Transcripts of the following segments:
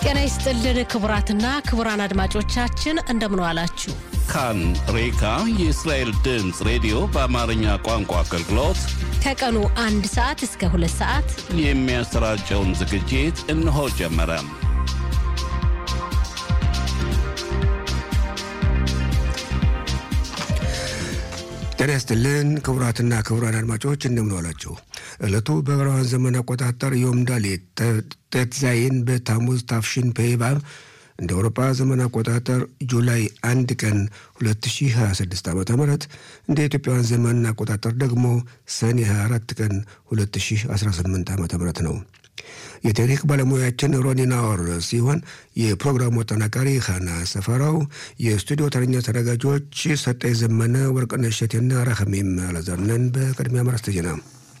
ጤና ይስጥልን ክቡራትና ክቡራን አድማጮቻችን እንደምን ዋላችሁ። ካን ሬካ የእስራኤል ድምፅ ሬዲዮ በአማርኛ ቋንቋ አገልግሎት ከቀኑ አንድ ሰዓት እስከ ሁለት ሰዓት የሚያሰራጨውን ዝግጅት እነሆ ጀመረ። ጤና ይስጥልን ክቡራትና ክቡራን አድማጮች እንደምን ዋላችሁ። ዕለቱ በዕብራውያን ዘመን አቆጣጠር ዮም ዳሌት ጤትዛይን በታሙዝ ታፍሽን ፔባብ እንደ አውሮፓ ዘመን አቆጣጠር ጁላይ አንድ ቀን 2026 ዓ ም እንደ ኢትዮጵያውያን ዘመን አቆጣጠር ደግሞ ሰኔ 24 ቀን 2018 ዓ ም ነው። የቴክኒክ ባለሙያችን ሮኒና ኦር ሲሆን የፕሮግራሙ አጠናቃሪ ኻና ሰፈራው፣ የስቱዲዮ ተረኛ ተዘጋጆች ሰጠኝ ዘመነ፣ ወርቅነሽ እሸቴና ራኸሜም አላዛርነን። በቅድሚያ ማርስተ ዜና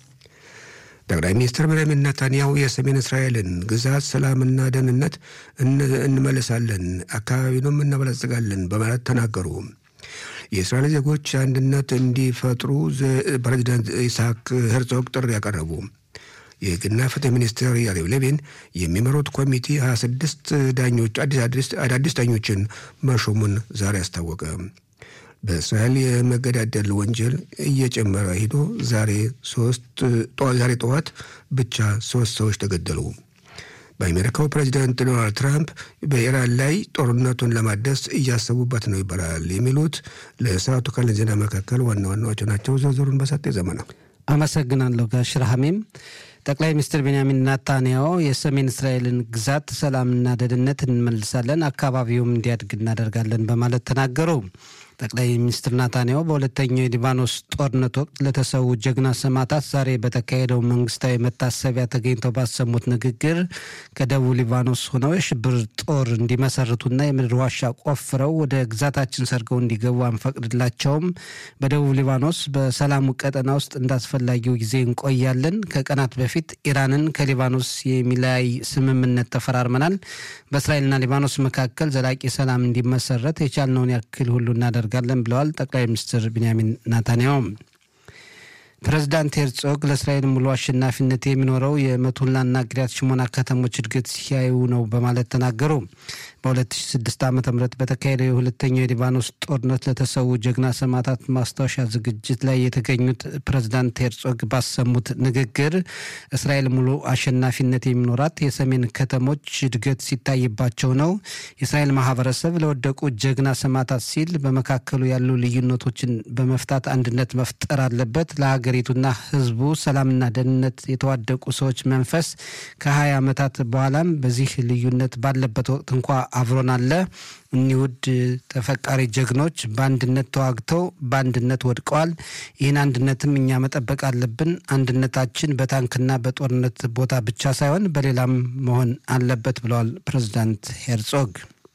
ጠቅላይ ሚኒስትር ቤንያሚን ኔታንያሁ የሰሜን እስራኤልን ግዛት ሰላምና ደህንነት እንመልሳለን፣ አካባቢንም እናበለጽጋለን በማለት ተናገሩ። የእስራኤል ዜጎች አንድነት እንዲፈጥሩ ፕሬዚዳንት ኢስሐቅ ሄርዞግ ጥሪ ያቀረቡ። የሕግና ፍትህ ሚኒስትር ያሪቭ ሌቪን የሚመሩት ኮሚቴ 26 ዳኞች አዳዲስ ዳኞችን መሾሙን ዛሬ አስታወቀ። በእስራኤል የመገዳደል ወንጀል እየጨመረ ሂዶ ዛሬ ዛሬ ጠዋት ብቻ ሶስት ሰዎች ተገደሉ። በአሜሪካው ፕሬዚዳንት ዶናልድ ትራምፕ በኢራን ላይ ጦርነቱን ለማደስ እያሰቡበት ነው ይባላል። የሚሉት ለሰዓቱ ካለን ዜና መካከል ዋና ዋናዎቹ ናቸው። ዝርዝሩን በሰጤ ዘመነ አመሰግናለሁ ጋሽ ረሃሜም። ጠቅላይ ሚኒስትር ቤንያሚን ናታንያሁ የሰሜን እስራኤልን ግዛት ሰላምና ደህንነት እንመልሳለን፣ አካባቢውም እንዲያድግ እናደርጋለን በማለት ተናገሩ። ጠቅላይ ሚኒስትር ናታንያሁ በሁለተኛው የሊባኖስ ጦርነት ወቅት ለተሰዉ ጀግና ሰማዕታት ዛሬ በተካሄደው መንግስታዊ መታሰቢያ ተገኝተው ባሰሙት ንግግር ከደቡብ ሊባኖስ ሆነው የሽብር ጦር እንዲመሰርቱና የምድር ዋሻ ቆፍረው ወደ ግዛታችን ሰርገው እንዲገቡ አንፈቅድላቸውም። በደቡብ ሊባኖስ በሰላሙ ቀጠና ውስጥ እንዳስፈላጊው ጊዜ እንቆያለን። ከቀናት በፊት ኢራንን ከሊባኖስ የሚለያይ ስምምነት ተፈራርመናል። በእስራኤልና ሊባኖስ መካከል ዘላቂ ሰላም እንዲመሰረት የቻልነውን ያክል ሁሉ እናደርጋለን እናደርጋለን ብለዋል ጠቅላይ ሚኒስትር ቢንያሚን ናታንያሁ። ፕሬዚዳንት ሄርጾግ ለእስራኤል ሙሉ አሸናፊነት የሚኖረው የመቱላና ግሪያት ሽሞና ከተሞች እድገት ሲያዩ ነው በማለት ተናገሩ። በ2006 ዓ ም በተካሄደው የሁለተኛው የሊባኖስ ጦርነት ለተሰዉ ጀግና ሰማዕታት ማስታወሻ ዝግጅት ላይ የተገኙት ፕሬዚዳንት ሄርጾግ ባሰሙት ንግግር እስራኤል ሙሉ አሸናፊነት የሚኖራት የሰሜን ከተሞች እድገት ሲታይባቸው ነው። የእስራኤል ማህበረሰብ ለወደቁ ጀግና ሰማዕታት ሲል በመካከሉ ያሉ ልዩነቶችን በመፍታት አንድነት መፍጠር አለበት። ለሀገሪቱና ሕዝቡ ሰላምና ደህንነት የተዋደቁ ሰዎች መንፈስ ከ20 ዓመታት በኋላም በዚህ ልዩነት ባለበት ወቅት እንኳ አብሮን አለ። እኒህ ውድ ተፈቃሪ ጀግኖች በአንድነት ተዋግተው በአንድነት ወድቀዋል። ይህን አንድነትም እኛ መጠበቅ አለብን። አንድነታችን በታንክና በጦርነት ቦታ ብቻ ሳይሆን በሌላም መሆን አለበት ብለዋል ፕሬዚዳንት ሄርጾግ።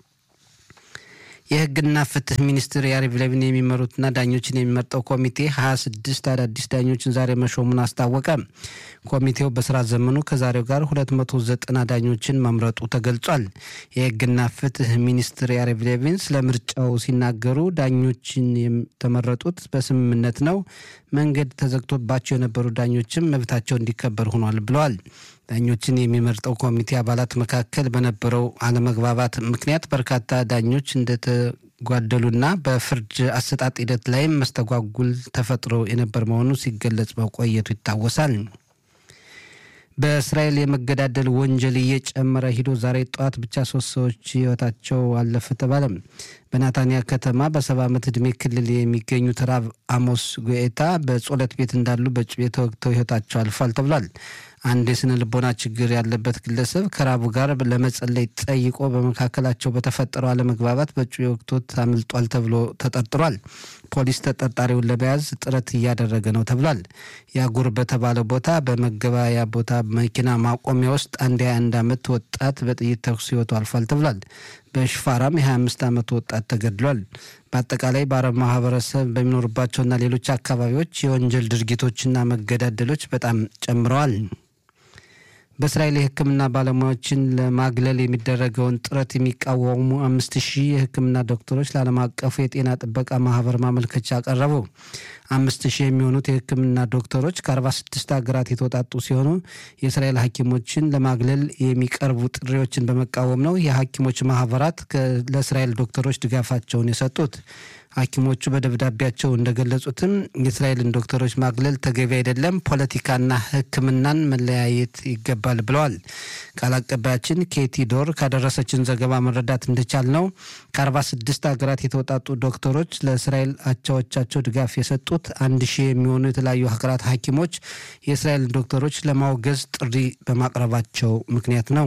የህግና ፍትህ ሚኒስትር ያሪቭ ሌቪን የሚመሩትና ዳኞችን የሚመርጠው ኮሚቴ ሀያ ስድስት አዳዲስ ዳኞችን ዛሬ መሾሙን አስታወቀ። ኮሚቴው በስራ ዘመኑ ከዛሬው ጋር ሁለት መቶ ዘጠና ዳኞችን መምረጡ ተገልጿል። የህግና ፍትህ ሚኒስትር ያሪቭ ሌቪን ስለ ምርጫው ሲናገሩ ዳኞችን የተመረጡት በስምምነት ነው። መንገድ ተዘግቶባቸው የነበሩ ዳኞችም መብታቸው እንዲከበር ሆኗል ብለዋል። ዳኞችን የሚመርጠው ኮሚቴ አባላት መካከል በነበረው አለመግባባት ምክንያት በርካታ ዳኞች እንደተጓደሉና በፍርድ አሰጣጥ ሂደት ላይም መስተጓጉል ተፈጥሮ የነበር መሆኑ ሲገለጽ መቆየቱ ይታወሳል። በእስራኤል የመገዳደል ወንጀል እየጨመረ ሂዶ ዛሬ ጠዋት ብቻ ሶስት ሰዎች ህይወታቸው አለፈ ተባለ። በናታንያ ከተማ በሰባ ዓመት ዕድሜ ክልል የሚገኙት ራብ አሞስ ጉኤታ በጸሎት ቤት እንዳሉ በጩቤ ተወግተው ህይወታቸው አልፏል ተብሏል። አንድ የስነ ልቦና ችግር ያለበት ግለሰብ ከራቡ ጋር ለመጸለይ ጠይቆ በመካከላቸው በተፈጠረው አለመግባባት በጩቤ ወቅቶት አምልጧል ተብሎ ተጠርጥሯል። ፖሊስ ተጠርጣሪውን ለመያዝ ጥረት እያደረገ ነው ተብሏል። ያጉር በተባለ ቦታ በመገበያያ ቦታ መኪና ማቆሚያ ውስጥ አንድ የ21 ዓመት ወጣት በጥይት ተኩስ ህይወቱ አልፏል ተብሏል። በሽፋራም የ25 ዓመት ወጣት ተገድሏል። በአጠቃላይ በአረብ ማህበረሰብ በሚኖሩባቸውና ሌሎች አካባቢዎች የወንጀል ድርጊቶችና መገዳደሎች በጣም ጨምረዋል። በእስራኤል የሕክምና ባለሙያዎችን ለማግለል የሚደረገውን ጥረት የሚቃወሙ አምስት ሺህ የሕክምና ዶክተሮች ለዓለም አቀፉ የጤና ጥበቃ ማህበር ማመልከቻ አቀረቡ። አምስት ሺህ የሚሆኑት የሕክምና ዶክተሮች ከ46 ሀገራት የተወጣጡ ሲሆኑ የእስራኤል ሐኪሞችን ለማግለል የሚቀርቡ ጥሪዎችን በመቃወም ነው የሐኪሞች ማህበራት ለእስራኤል ዶክተሮች ድጋፋቸውን የሰጡት። ሐኪሞቹ በደብዳቤያቸው እንደገለጹትም የእስራኤልን ዶክተሮች ማግለል ተገቢ አይደለም፣ ፖለቲካና ሕክምናን መለያየት ይገባል ብለዋል። ቃል አቀባያችን ኬቲ ዶር ካደረሰችን ዘገባ መረዳት እንደቻል ነው ከ46 ሀገራት የተውጣጡ ዶክተሮች ለእስራኤል አቻዎቻቸው ድጋፍ የሰጡት አንድ ሺህ የሚሆኑ የተለያዩ ሀገራት ሐኪሞች የእስራኤልን ዶክተሮች ለማውገዝ ጥሪ በማቅረባቸው ምክንያት ነው።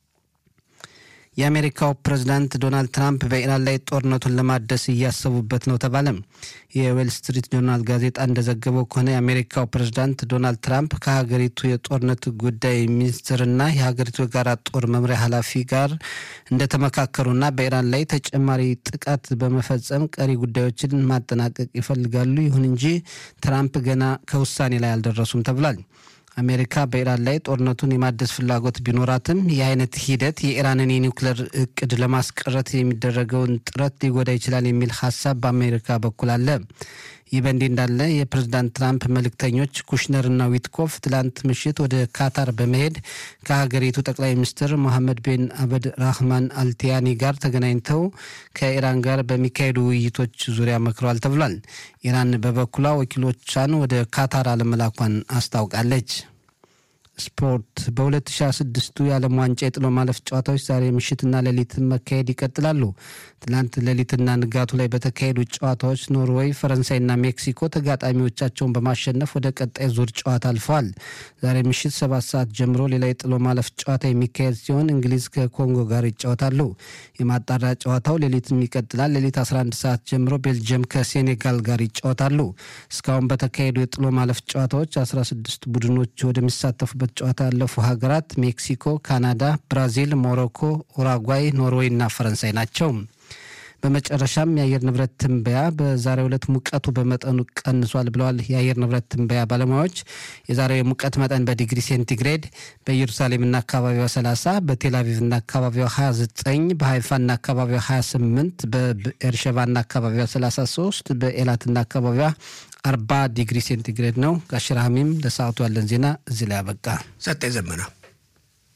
የአሜሪካው ፕሬዝዳንት ዶናልድ ትራምፕ በኢራን ላይ ጦርነቱን ለማደስ እያሰቡበት ነው ተባለ። የዌል ስትሪት ጆርናል ጋዜጣ እንደዘገበው ከሆነ የአሜሪካው ፕሬዝዳንት ዶናልድ ትራምፕ ከሀገሪቱ የጦርነት ጉዳይ ሚኒስትርና የሀገሪቱ የጋራ ጦር መምሪያ ኃላፊ ጋር እንደተመካከሩና በኢራን ላይ ተጨማሪ ጥቃት በመፈጸም ቀሪ ጉዳዮችን ማጠናቀቅ ይፈልጋሉ። ይሁን እንጂ ትራምፕ ገና ከውሳኔ ላይ አልደረሱም ተብሏል። አሜሪካ በኢራን ላይ ጦርነቱን የማደስ ፍላጎት ቢኖራትም ይህ አይነት ሂደት የኢራንን የኒውክሌር እቅድ ለማስቀረት የሚደረገውን ጥረት ሊጎዳ ይችላል የሚል ሀሳብ በአሜሪካ በኩል አለ። ይህ በእንዲህ እንዳለ የፕሬዝዳንት ትራምፕ መልእክተኞች ኩሽነርና ዊትኮፍ ትላንት ምሽት ወደ ካታር በመሄድ ከሀገሪቱ ጠቅላይ ሚኒስትር ሞሐመድ ቤን አበድ ራህማን አልቲያኒ ጋር ተገናኝተው ከኢራን ጋር በሚካሄዱ ውይይቶች ዙሪያ መክረዋል ተብሏል። ኢራን በበኩሏ ወኪሎቿን ወደ ካታር አለመላኳን አስታውቃለች። ስፖርት በ2026 የዓለም ዋንጫ የጥሎ ማለፍ ጨዋታዎች ዛሬ ምሽትና ሌሊት መካሄድ ይቀጥላሉ። ትላንት ሌሊትና ንጋቱ ላይ በተካሄዱ ጨዋታዎች ኖርዌይ፣ ፈረንሳይና ሜክሲኮ ተጋጣሚዎቻቸውን በማሸነፍ ወደ ቀጣይ ዙር ጨዋታ አልፈዋል። ዛሬ ምሽት ሰባት ሰዓት ጀምሮ ሌላ የጥሎ ማለፍ ጨዋታ የሚካሄድ ሲሆን እንግሊዝ ከኮንጎ ጋር ይጫወታሉ። የማጣሪያ ጨዋታው ሌሊትም ይቀጥላል። ሌሊት 11 ሰዓት ጀምሮ ቤልጅየም ከሴኔጋል ጋር ይጫወታሉ። እስካሁን በተካሄዱ የጥሎ ማለፍ ጨዋታዎች 16 ቡድኖች ወደሚሳተፉበት ጨዋታ ያለፉ ሀገራት ሜክሲኮ፣ ካናዳ፣ ብራዚል፣ ሞሮኮ፣ ኡራጓይ፣ ኖርዌይ እና ፈረንሳይ ናቸው። በመጨረሻም የአየር ንብረት ትንበያ በዛሬው ዕለት ሙቀቱ በመጠኑ ቀንሷል ብለዋል የአየር ንብረት ትንበያ ባለሙያዎች። የዛሬው የሙቀት መጠን በዲግሪ ሴንቲግሬድ በኢየሩሳሌምና አካባቢዋ 30፣ በቴልአቪቭና አካባቢዋ 29፣ በሀይፋና አካባቢዋ 28፣ በኤርሸባና አካባቢዋ 33፣ በኤላትና አካባቢዋ 40 ዲግሪ ሴንቲግሬድ ነው። ጋሽራሚም ለሰዓቱ ያለን ዜና እዚህ ላይ አበቃ። ሰጠ ዘመና